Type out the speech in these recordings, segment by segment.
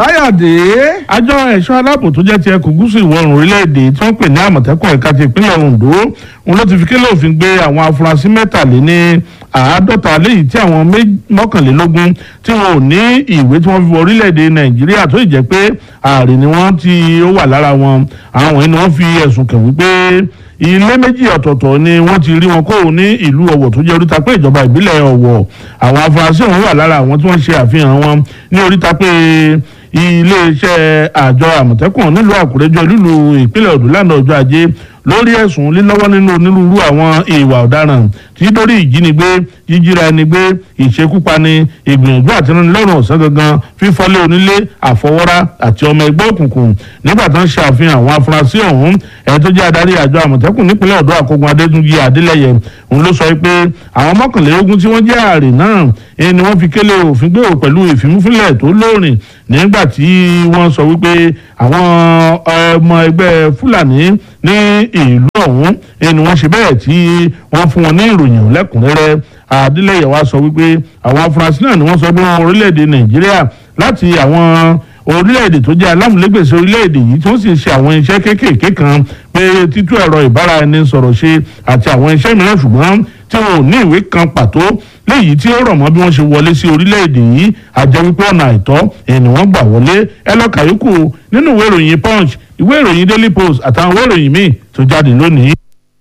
káyọ̀dé. àjọ ẹ̀ṣọ́ aláàbò tó jẹ́ ti ẹkùn gúúsù ìwọ̀ oòrùn orílẹ̀-èdè tí wọ́n pè ní àmọ̀tẹ́kùn ẹ̀ka ti ìpínlẹ̀ ondo òun ló ti fi kélé òfin gbé àwọn afurasí mẹ́tàléní àádọ́ta léyìí tí àwọn mọ́kànlélógún tí wọn ò ní ìwé tí wọ́n fi wọ orílẹ̀-èdè nàìjíríà tó ì jẹ́ pé ààrẹ ni wọ́n ti ó wà lára wọn àwọn ẹni wọ́n fi ẹ̀sùn kàn wípé ilé méjì ọ̀tọ̀ọ̀tọ̀ ni wọ́n ti rí wọn kó ní ìlú ọ̀wọ̀ tó jẹ́ oríta pé ìjọba ìbílẹ̀ ọ̀wọ̀ àwọn afurasí ọ̀hún wà lára àwọn tí wọ́n ṣe àfihàn wọn ní oríta pé iléeṣẹ́ àjọ àmọ̀tẹ́kùn nílùú àkúrẹ́jọ lílu ìpínlẹ̀ ọ̀dọ́ lánàá ọjọ́ ajé lórí ẹ̀sùn lílọ́wọ́ nínú onírúurú àwọn ìwà ọ̀daràn tí dórí ìjínigbé jíjíra ẹni gbé ìṣekúpani ìgbìyànjú àtinúnilọ́rùn ọ̀sán gangan fífọ́lé onílé àfọwọ́rá àti ọmọ ẹgbẹ́ òkùnkùn nígbà tó ń ṣe àfihàn àwọn afurasí ọ̀hún ẹni tó jẹ́ adarí àjọ àmọ̀tẹ́kùn nípínlẹ̀ ọ̀dọ́ àkógun adétúnjì adélẹ́yẹ òun ló sọ pé àwọn mọ́kànlélógún tí wọ́n jẹ́ ààrẹ náà ẹni ni wọ́n fi kélé òfin gbé o pẹ̀lú ìfimúfínlẹ̀ tó lóòrìn nígbà tí wọ́n sọ wípé àwọn ọmọ ẹgbẹ́ fúlàní ní ìlú ọ̀hún ẹni wọ́n ṣe bẹ́ẹ̀ tí wọ́n fún wọn ní ìròyìn lẹ́kùnrẹ́rẹ́ adélẹ́yẹ wa sọ wípé àwọn afurasí náà ni wọ́n sọ pé wọn orílẹ̀-èdè nàìjíríà láti àwọn orílẹ̀-èdè tó jẹ́ alámúlégbèsè orílẹ̀-èdè yìí tí wọ́n sì ń ṣe àwọn iṣẹ́ kéékèèké kan pé títú ẹ̀rọ ìbára ẹni sọ̀rọ̀ ṣe àti àwọn iṣẹ́ mìíràn ṣùgbọ́n tí wọn ò ní ìwé kan pàtó léyìí tí ó rọ̀ mọ́ bí wọ́n ṣe wọlé sí orílẹ̀-èdè yìí àjẹ́ wípé ọ̀nà àìtọ́ ẹni wọ́n gbà wọlé ẹ lọ kàyókù nínú ìwé ìròyìn punch ìwé ìròyìn daily post àtàwọn ìwé ìròyìn míì tó jáde lónìí.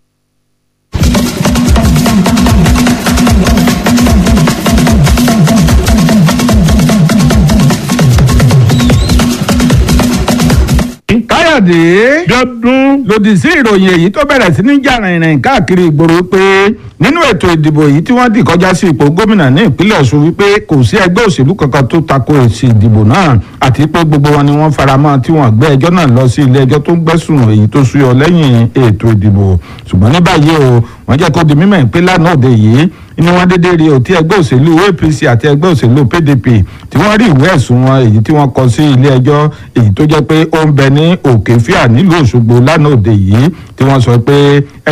káyọ̀dé. dọ́dún lòdì sí ìròyìn èyí tó bẹ̀rẹ̀ sí ní jà rìnrìn káàkiri ìgboro pé nínú ètò ìdìbò yìí tí wọ́n dì kọjá sí ipò gómìnà ní ìpínlẹ̀ ọ̀ṣun wípé kò sí ẹgbẹ́ òṣèlú kankan tó tako èsì ìdìbò náà àti pé gbogbo wọn ni wọ́n faramọ́ tí wọ́n gbé ẹjọ́ náà lọ sí ilé ẹjọ́ tó ń gbẹ́sùn èyí tó súyọ lẹ́yìn ètò ìdìbò ṣùgbọ́n ní báyìí o wọ́n jẹ́ kó di mímọ̀ pé lánàá òde yìí ni wọ́n dédé rí òtí ẹgbẹ́ òṣèlú apc àti ẹgbẹ́ òṣèlú pdp tí wọ́n rí ìwé ẹ̀sùn wọn èyí tí wọ́n kọ sí ilé ẹjọ́ èyí tó jẹ́ pé ó ń bẹ ní òkè fíà nílùú òṣogbo lánàá òde yìí tí wọ́n sọ pé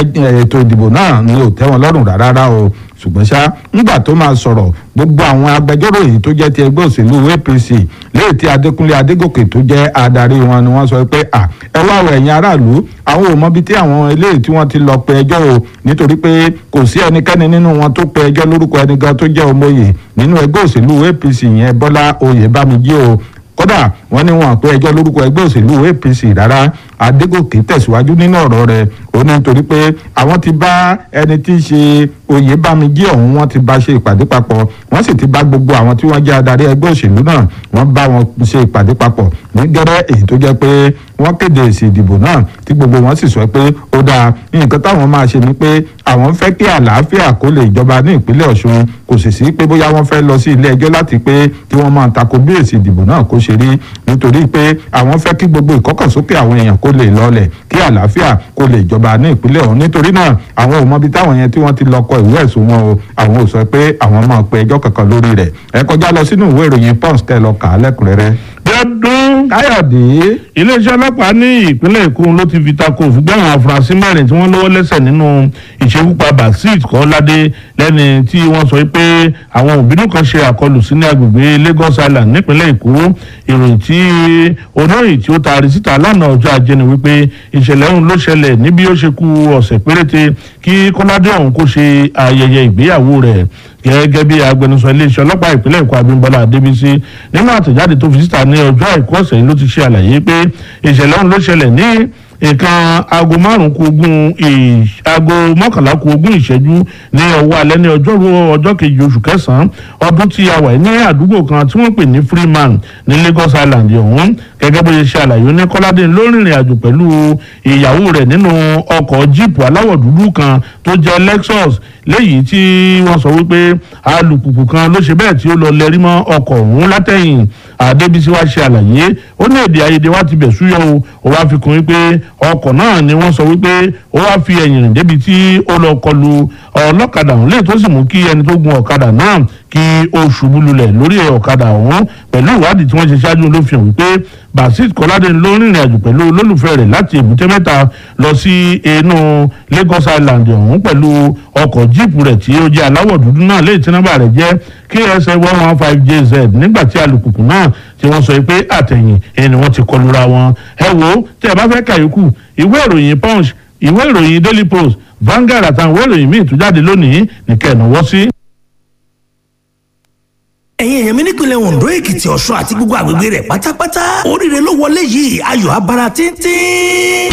ètò ìdìbò náà ni ò tẹ́ wọn lọ́rùn rárá o ṣùgbọ́n ṣá nígbà tó máa sọ̀rọ̀ gbogbo àwọn agbẹjọ́rò yìí tó jẹ́ ti ẹgbẹ́ òṣèlú apc léè tí adékúnlé adégòkè tó jẹ́ adarí wọn ni wọ́n sọ pé à ẹ wá wọ ẹ̀yin aráàlú àwọn ò mọbi tí àwọn eléyìí tí wọ́n ti lọ pe ẹjọ́ o nítorí pé kò sí ẹnikẹ́ni nínú wọn tó pe ẹjọ́ lórúkọ ẹni gan tó jẹ́ ọmọye nínú ẹgbẹ́ òṣèlú apc yẹn bọ́lá oyèbámijì o kódà wọ́n ní wọn àpé ẹjọ́ lórúkọ ẹgbẹ́ òṣèlú apc rárá adégòkè tẹ̀síwájú nínú ọ̀rọ̀ rẹ̀ ó ní nítorí pé àwọn ti bá ẹni tí í ṣe oyèbámijì ọ̀hún wọ́n ti bá ṣe ìpàdé papọ̀ wọ́n sì ti bá gbogbo àwọn tí wọ́n jẹ́ adarí ẹgbẹ́ òṣèlú náà wọ́n bá wọn ṣe ìpàdé papọ̀ ní gẹ́rẹ́ èyí tó jẹ́ pé wọ́n kéde èsì ìdìbò náà tí gbogbo wọn sì sọ pé ó dáa nǹkan táwọn máa ṣe ni pé àwọn fẹ́ kí àlàáfíà kó lè jọba ní ìpínlẹ̀ ọ̀ṣun kò sì sí pé bóyá wọ́n fẹ́ lọ sí ilé ẹjọ́ láti pé kí wọ́n máa tako bí èsì ìdìbò náà kó ṣe rí nítorí pé àwọn fẹ́ kí gbogbo ìkọ́kànsókè àwọn èèyàn kó lè lọlẹ̀ kí àlàáfíà kó lè jọba ní ìpínlẹ̀ ọ̀hún nítorí náà àwọn ò mọbi táwọn yẹn tí wọ́n ti lọ kọ ìwé ẹ̀sùn wọn o àwọn ò sọ pé àwọn máa pe ẹjọ́ kankan lórí rẹ̀ ẹ kọjá lọ sínú ìwé ìròyìn pons tẹ lọ kà á lẹ́kùnrẹ́rẹ́. dọ́dún káyọ̀dé. iléeṣẹ́ ọlọ́pàá ní ìpínlẹ̀ èkó ló ti fi tako òfin gbé àwọn afurasí mẹ́rin tí wọ́n lọ́wọ́ lẹ́sẹ̀ nínú ìṣekúpa basit kọ́ládé lẹ́ni tí wọ́n sọ pé àwọn òbínú kan ṣe àkọlù sí ní agbègbè lagos island nípínlẹ̀ èkó ìròyìn tí oníròyìn tí ó taari síta lánàá ọjọ́ ajé ni wípé ìṣẹ̀lẹ̀ ọ̀hún ló ṣẹlẹ̀ níbi ó ṣe kú ọ̀sẹ̀ péréte kí kọ́ládé ọ̀hún kó ṣe ayẹyẹ ìgbéyàwó rẹ̀ gẹ́gẹ́ bí agbẹnusọ iléeṣẹ́ ọlọ́pàá ìpínlẹ̀ èkó abímbọ́lá adébísí nínú àtẹ̀jáde tó fi síta ní ọjọ́ àìkú ọ̀sẹ̀ yìí ló ti ṣe àlàyé pé ìṣẹ̀lẹ̀ ọ̀hún ló ṣẹlẹ̀ ní nǹkan aago márùn kù ogún aago mọ́kànlá kù ogún ìṣẹ́jú ní ọwọ́ alẹ́ ní ọjọ́rú ọjọ́ kejì oṣù kẹsàn-án ọdún tí a wà ní àdúgbò kan tí wọ́n pè ní freeman ní lagos island ọ̀hún gẹ́gẹ́ bó ṣe ṣe àlàyé ní kọ́ládé ló rìnrìn àjò pẹ̀lú ìyàwó rẹ̀ nínú ọkọ̀ jíìpù aláwọ̀ dúdú kan tó jẹ́ lexus léyìí tí wọ́n sọ wípé alùpùpù kan ló ṣe bẹ́ẹ̀ tí ó lọ lẹ́rí mọ́ ọkọ̀ ọ̀hún látẹ̀yìn àdébísí wá ṣe àlàyé ó ní èdè àìyedè wá ti bẹ̀ súyọ o ó wá fi kún wípé ọkọ̀ náà ni wọ́n sọ wípé ó wá fi ẹ̀yìn rìn débi tí ó lọ kọlu ọlọ́kadà ọ̀hún lè tó sì mú kí ẹni tó gun ọ̀kadà náà kí ó ṣubú lulẹ̀ lórí ọ̀kadà ọ̀hún pẹ̀lú ìwádìí tí wọ́n ṣe ṣáájú ló fi hàn wípé basit kọ́ládé ló rìnrìn àjò pẹ̀lú olólùfẹ́ rẹ̀ láti èbúté mẹ́ta lọ sí inú Lagos Island ọ̀hún pẹ̀lú ọkọ̀ jíìpù rẹ̀ tí ó jẹ́ aláwọ̀ dúdú náà léyìí tí nọ́mbà rẹ̀ jẹ́ KSA one one five JZ nígbà tí alùpùpù náà tí wọ́n sọ pé àtẹ̀yìn ẹni wọ́n ti kọlura wọn ẹ wo tí ẹ bá fẹ́ kàyókù ìwé ìròyìn Punch ìwé ìròyìn Daily Post Vanguard àtàwọn ìwé ìròyìn míì tó jáde lónìí nìkẹ́ ìnáwó sí. ẹ̀yin èèyàn mi nípìnlẹ̀ Ondo Èkìtì Ọ̀ṣun àti gbogbo àgbègbè rẹ̀ pátápátá oríire ló wọlé yìí ayọ̀ abara tíntín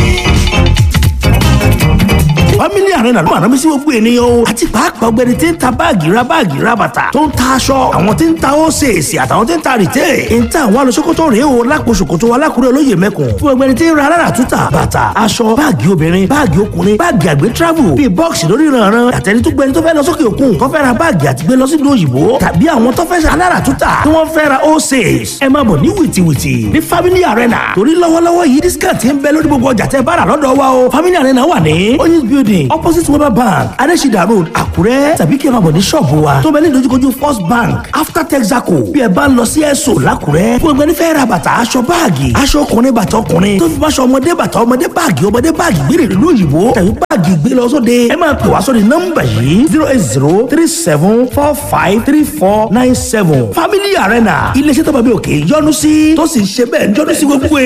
family arena ló máa rán mi sí gbogbo ènìyàn o àti pàápàá ọ̀gbẹ́ni tí ń ta báàgì ra báàgì ra bàtà tó ń ta aṣọ àwọn tí ń ta ósèèsì àtàwọn tí ń ta rìtẹ́ ń ta àwọn alùsókòtò rèé o lápò ṣòkòtò alákùrẹ́ olóyè mẹ́kùn fún ọ̀gbẹ́ni tí ń ra alára túta bàtà aṣọ báàgì obìnrin báàgì ọkùnrin báàgì àgbẹ̀ travel bíi bọ́ọ̀sì lórí ìrànràn àtẹni tó gbẹni tó fẹ́ lọ sókè òkun tó fẹ́ ra báàgì àti gbé lọ sílùú òyìnbó tàbí àwọn tó fẹ́ alára túta tí wọ́n fẹ́ ra ósèès ẹ máa bọ̀ ní wìtìwìtì ní family arena torí lọ́wọ́lọ́wọ́ yìí discount ń bẹ lórí gbogbo ọjà tẹ́ bá rà lọ́dọ̀ wa o family arena wà ní oyinz building opposite weber bank adesida road àkúrẹ́ tàbí kí ẹ máa bọ̀ ní ṣọ́ọ̀bù wa tó bẹ ní ìdojúkojú first bank after texaco bí ẹ bá ń lọ sí ẹ̀sọ́ làkúrẹ́ fún ẹgbẹ́ nífẹ̀ẹ́ ra bàtà aṣọ báàgì aṣọ ọkùnrin bàtà ọkùnrin tó fi báṣọ ọmọdé bàtà ọmọdé báàgì ọmọdé báàgì gbére ìlú òyìnbó tàbí báàgì gbé lọ sóde ẹ máa pè wá sóde nọ́mbà yìí zero eight zero three seven four five three four nine seven family arena iléeṣẹ́ tó bá bí òkè yọ́nú sí tó sì ń ṣe bẹ́ẹ̀ yọ́nú sí gbogbo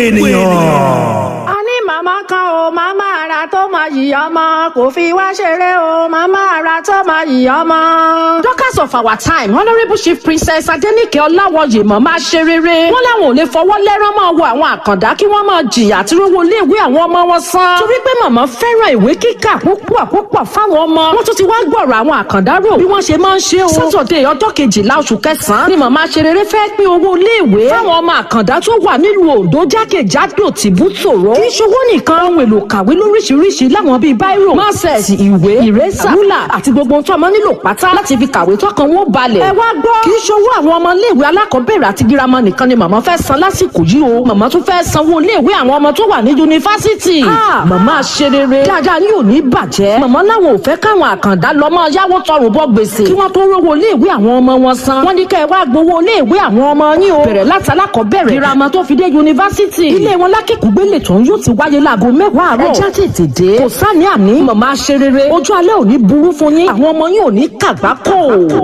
ènìyàn. a ní màmá kan o màmá ara tó máa yìí ọmọ kò fi wá ṣeré o màmá ara tó máa yìí ọmọ. Dorcas of our time honourable chief princess Adenike Ọláwọyè mọ̀ máa ṣe rere. wọ́n láwọn ò lè fọwọ́ lẹ́rán máa wo àwọn àkàndá kí wọ́n máa jìyà tí rówó iléèwé àwọn ọmọ wọn san. torí pé màmá fẹ́ràn ìwé kíkà púpọ̀ púpọ̀ fáwọn ọmọ. wọ́n tún ti wá gbọ̀rọ̀ àwọn àkàndá rò bí wọ́n ṣe máa ń ṣe o. sátọ̀dẹ̀ ọjọ́ kejìlá oṣù kẹsàn-án ni màmá ṣe rere fẹ́ pín owó iléèwé fáwọn ọmọ àkàndá tó wà nílùú Oǹdó jákèjádò tìbútòrò. kì í ṣowó nìkan ohun èlò kàwé lóríṣiríṣi láwọn bíi báírò máṣẹ̀sì ìwé ìrẹ́sà rúlà àti gbogbo ohun tó ọmọ nílò pátá láti fi kàwé tọkàn wọn balẹ̀. ẹ wá gbọ́ kì í ṣowó àwọn ọmọ iléèwé alákọ̀ọ́bẹ̀rẹ̀ àti girama nìkan ni màmá fẹ́ san lásìkò yìí o màmá tún fẹ́ sanwó iléèwé àwọn ọmọ tó wà ní yunifásitì. màmá ṣe rere dáadáa ní òní bàjẹ́ màmá láwọn ò fẹ́ káwọn àkàndá lọ mọ́ yáwó tọrùn bọ́ gbèsè kí wọ́n tó rówó iléèwé àwọn ọmọ wọn san. wọ́n ní kẹ́ ẹ wá gbowó iléèwé àwọn ọmọ yín o bẹ̀rẹ̀ láti alákọ̀ọ́bẹ̀rẹ̀ girama tó fi dé yunifásitì. ilé wọn lákìkúgbélé tó ń yóò ti wáyé láago mẹ́wàá àárọ̀. ẹ já tètè dé. kò sáni àní màmá ṣe rere ojú alẹ́ ò ní burú fún yín àwọn ọmọ yín ò ní kàgbákò.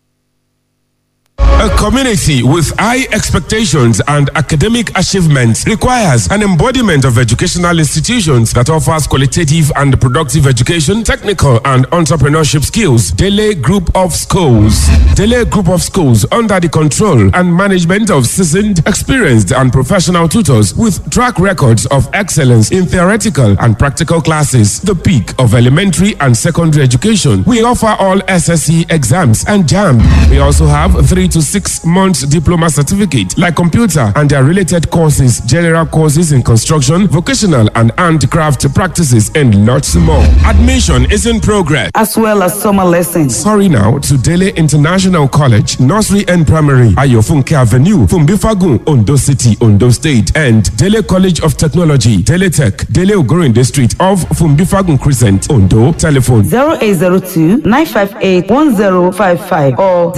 A community with high expectations and academic achievements requires an embodiment of educational institutions that offers qualitative and productive education, technical and entrepreneurship skills. Dele Group of Schools. Dele Group of Schools under the control and management of seasoned, experienced and professional tutors with track records of excellence in theoretical and practical classes. The peak of elementary and secondary education. We offer all SSC exams and JAM. We also have three to six months diploma certificate like computer and their related courses, general courses in construction, vocational and handcraft practices, and lots more. Admission is in progress. as well as summer lessons. Hurry now to Dele International College, Nursery and Primary, Ayofunke Avenue, Fumbifagun, Ondo City, Ondo State, and Dele College of Technology, Dele Tech, Dele Ogorinde Street of Fumbifagun Crescent, Ondo. Telephone 0802 958 1055 or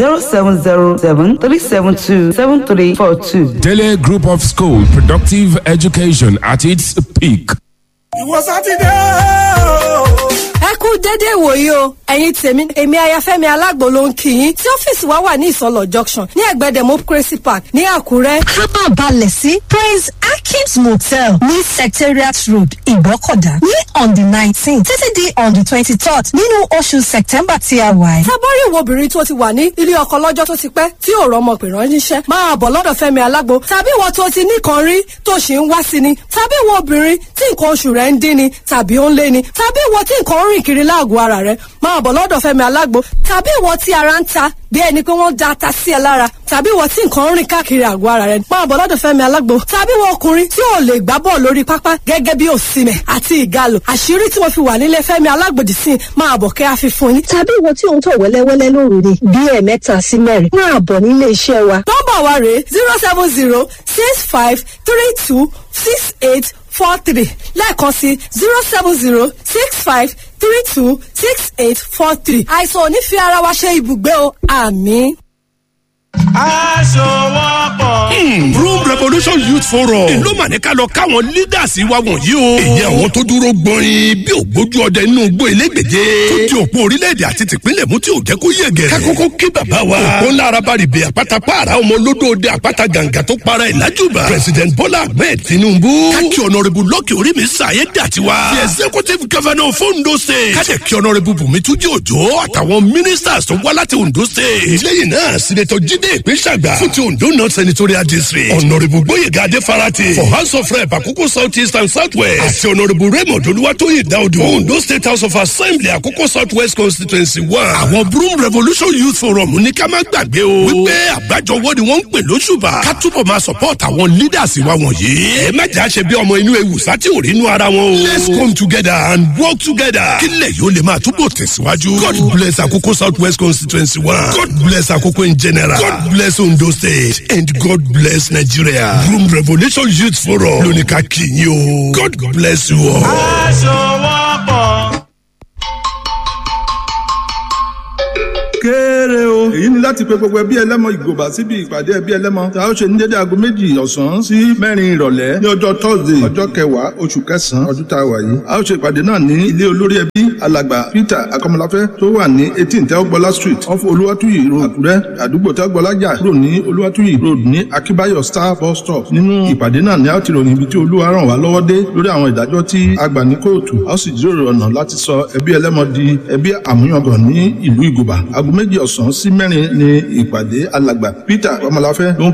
0707 372 7342. Dele Group of School, productive education at its peak. ìwọ sátidé o. ẹ kú dédé ìwòyí o ẹ̀yin tèmi èmi ayafẹ́mi alágbo ló ń kí yín tí ọ́fíìsì wa wà ní ìsọlọ junction ní ẹ̀gbẹ́ democracy park ní àkúrẹ́. ká máa balẹ̀ sí praise akins motel ní secretariat road ìgbọ́kọ̀dá ní on the nineteen títí di on the twenty-third nínú oṣù september tí a wà yìí. tábọ́rì ìwọ obìnrin tó ti wà ní ilé ọkọ lọ́jọ́ tó ti pẹ́ tí ò rọmọ pè ránṣẹ́ máa bọ̀ lọ́dọ̀ fẹ́mi alágbo tàbí ìwọ tó ti nìkan rí tó ṣì ń wá sí ni tàbí ìwọ obìnrin tí nǹkan oṣù rẹ̀ ń dín ni tàbí ó ń lé ni tàbí ìwọ tí nǹkan ń rìn kiri láàgọ̀ ara rẹ̀ máa bọ̀ lọ́dọ̀ fẹ́mi alágbo tàbí ìwọ tí ara ń ta bí ẹni pé wọ́n da ata sí ẹ lára tàbí ìwọ tí nǹkan ń rìn káàkiri àgọ́ ara rẹ̀ máa bọ̀ lọ́dọ̀ fẹ́mi alágbo tàbí ìwọ ọkùnrin tí ò lè gbá bọ́ọ̀ lórí pápá gẹ́gẹ́ bí òsìmẹ̀ àti ìgalò àṣírí tí mo fi wà nílé fẹ́mi alágbòdì sí máa bọ̀ kẹ́ àfi fún yín. tàbí ìwọ tí ò ń tọ̀ wẹ́lẹ́wẹ́lẹ́ lóru ni bí ẹ̀ẹ̀mẹ́ta sí mẹ́rin máa bọ̀ nílé iṣẹ́ wa. nọ́mbà wa rèé zero seven zero six five three two six eight four three lẹ́ẹ̀kan sí zero seven zero six five three two six eight four three. àìsàn ò ní fi ara wa ṣe ibùgbé o àmì. aṣọwọ́pọ̀. Broom Revolution Youth Forum. Èló mà ní ká lọ káwọn leaders wa wọ̀nyí o. Èyí àwọn tó dúró gbọ́nrin bí ògbójú ọdẹ inú igbó elégbèje. Tó di òpó orílẹ̀-èdè àti tìpínlẹ̀ mú tí ò jẹ́ kó yẹ gẹ̀rẹ́. Kákókó kí bàbá wa. Òpó ńlá arabaribè àpáta pààrà ọmọ olódòde àpáta gàǹgà tó para ẹ̀ lájúbà. President Bola Ahmed Tinubu. Káàkì ọ̀nàrẹ́bù lọ́kì orí mi sàyé dàtiwa. The executive governor of Ondo State. Kájẹ̀ kí ọ̀nàrẹ́bù Bùnmi Túnjí Òjó àtàwọn ministers tó wá láti Ondo State. Lẹ́yìn náà, Sinetọ̀ Jídé Ìpínṣàgbà. Fún ti Ondo North Senatorial District. Ọ̀nàrẹ́bù Gbóyèga Adéfarati. For House of Rep Àkókò South East and South West. Àti ọ̀nàrẹ́bù Raymond Olúwatóyè Dáúdù. Ondo State House of Assembly Àkókò South West Constituency one. Àwọn Broom Revolution Youth Forum ní ká má gbàgbé o. Wípé àgbájọwọ́ ni wọ́n ń pè lóṣùbà. Ká túbọ̀ máa support àwọn leaders wa wọ̀nyí. Ẹ má jà ṣe bí ọmọ inú ewu sátì ò rí inú ara wọn o. Let's come together and work together. Kílẹ̀ yóò lè máa túbọ̀ tẹ̀síwájú. God bless Àkókò South West Constituency one. God bless Àkókò in general. God bless Ondo State and God bless Nigeria. Broom Revolution Youth Forum lóní ká kì í yín o. God bless you all. aṣọwọ́pọ̀. kéré o. èyí ni láti pe gbogbo ẹbí ẹlẹ́mọ ìgòbà síbi ìpàdé ẹbí ẹlẹ́mọ tí a ó ṣe ní dédé aago méjì ọ̀sán sí mẹ́rin ìrọ̀lẹ́ ní ọjọ́ thursday ọjọ́ kẹwàá oṣù kẹsàn-án ọdún tá a wà yìí. a ó ṣe ìpàdé náà ní ilé olórí ẹbí alàgbà peter akọmọláfẹ́ tó wà ní eighteen tẹ́wọ́gbọ́lá street off olúwàtúyì road àkúrẹ́ àdúgbò tẹ́wọ́gbọ́lá jà kúrò ní olúwàtúyì road ní akíbáyọ̀ star bus stop nínú ìpàdé náà ni a ó ti ròyìn ibi tí olúwa ràn wá lọ́wọ́ dé lórí àwọn ìdájọ́ tí a gbà ní kóòtù a ó sì jíròrò ọ̀nà láti sọ ẹbí ẹlẹ́mọ di ẹbí àmúyangàn ní ìlú ìgòbà aago méjì ọ̀sán sí mẹ́rin ni ìpàdé alàgbà peter ọmọláfẹ́ ló ń